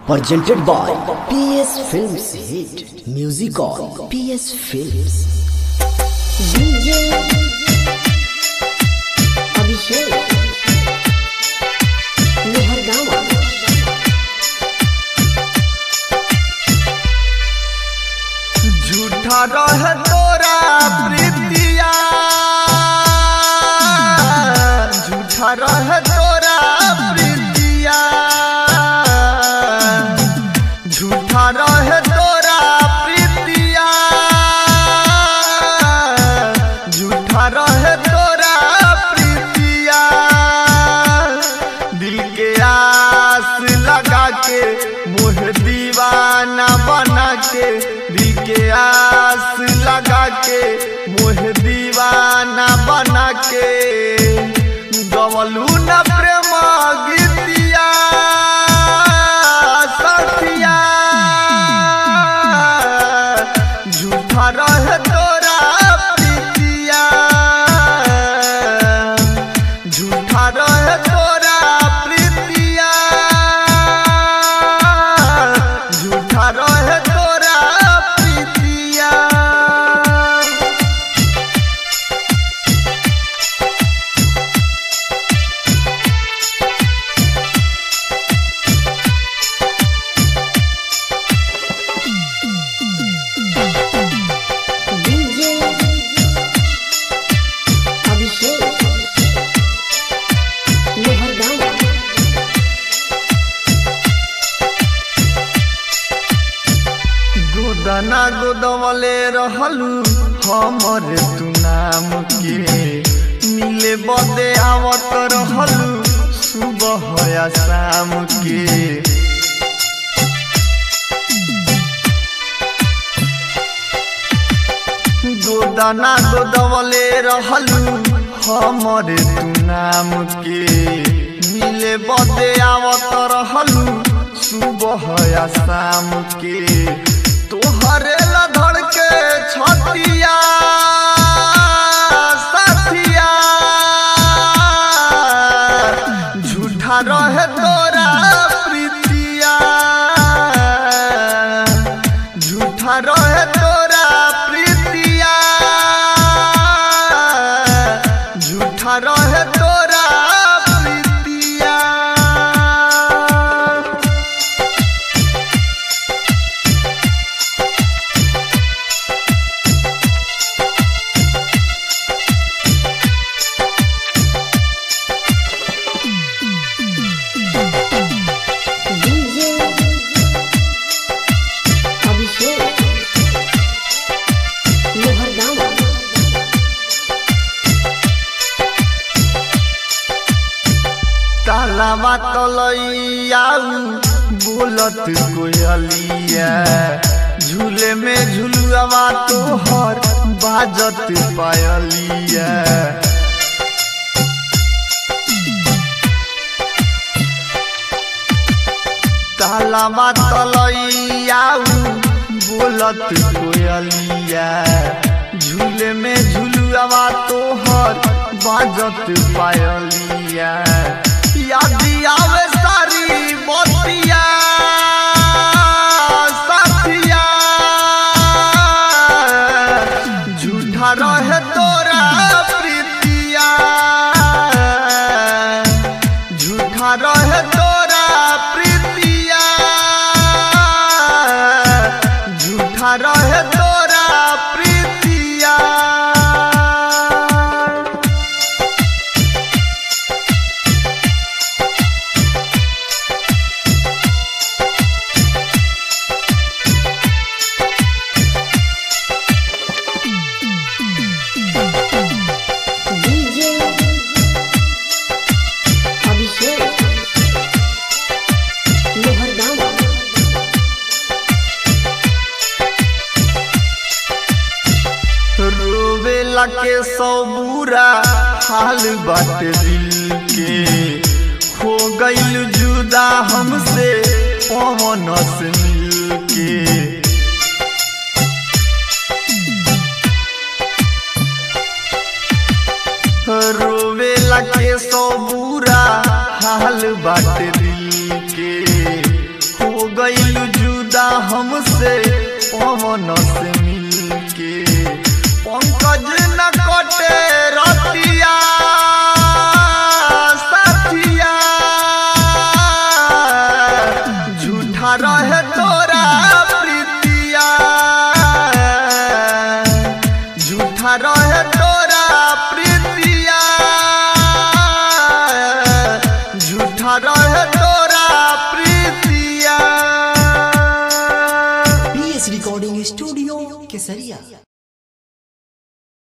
presented by PS Films Hit Music on PS Films DJ Abhishek लोहरगावा झूठा रह तोरा प्रीतिया झूठा रह तोरा प्रीतिया झूठा रह तोरा प्रीतिया झूठा रह तोरा प्रीतिया दिल के आस लगा के मुह दीवाना बना के दिल के आस लगा के मुह दीवाना बना के गवलू न प्रेम गीतिया सखिया झूठा रह तोरा प्रीतिया झूठा रह तोरा प्रीतिया झूठा रह तोरा प्रीतिया DJ अभिषेक लोहरगावा गोदना गोदवले रहलू हमर तू नाम के मिले बदे आवत रहलू सुबह या शाम के गोदना गोदवले रहलू हमर तू नाम के मिले बदे आवत रहलू सुबह या शाम के तोहरे ला धड़ के छतिया साथिया झूठा रहे तोरा प्रीतिया झूठा रहे तोरा प्रीतिया झूठा रहे तोरा प्रीतिया DJ अभिषेक लोहरगावा तालाबा तलैयाऊ बोलत कोयलिया झूले में झुलुआवा तोहर बाजत पायलिया तालाबा तलैयाऊ बोलत कोयलिया झूले में झुलुआवा तोहर बाजत पायलिया याद आवे सारी मोतिया साथिया झूठा रहे तोरा प्रीतिया झूठा रहे तोरा प्रीतिया झूठा रहे तोरा प्रीतिया DJ अभिषेक लोहरगावा रोवेला के सौ बुरा हाल बाटे दिल के हो गईल जुदा हमसे पवन से मिल के रोवेला के सौ बुरा हाल बाटे दिल के हो गई हमसे पवन से मिलके पंकज न कटे रतिया साथिया झूठा रहे तोरा प्रीतिया झूठा रहे तोरा प्रीतिया झूठा रहे तोरा प्रीतिया पीएस रिकॉर्डिंग स्टूडियो केसरिया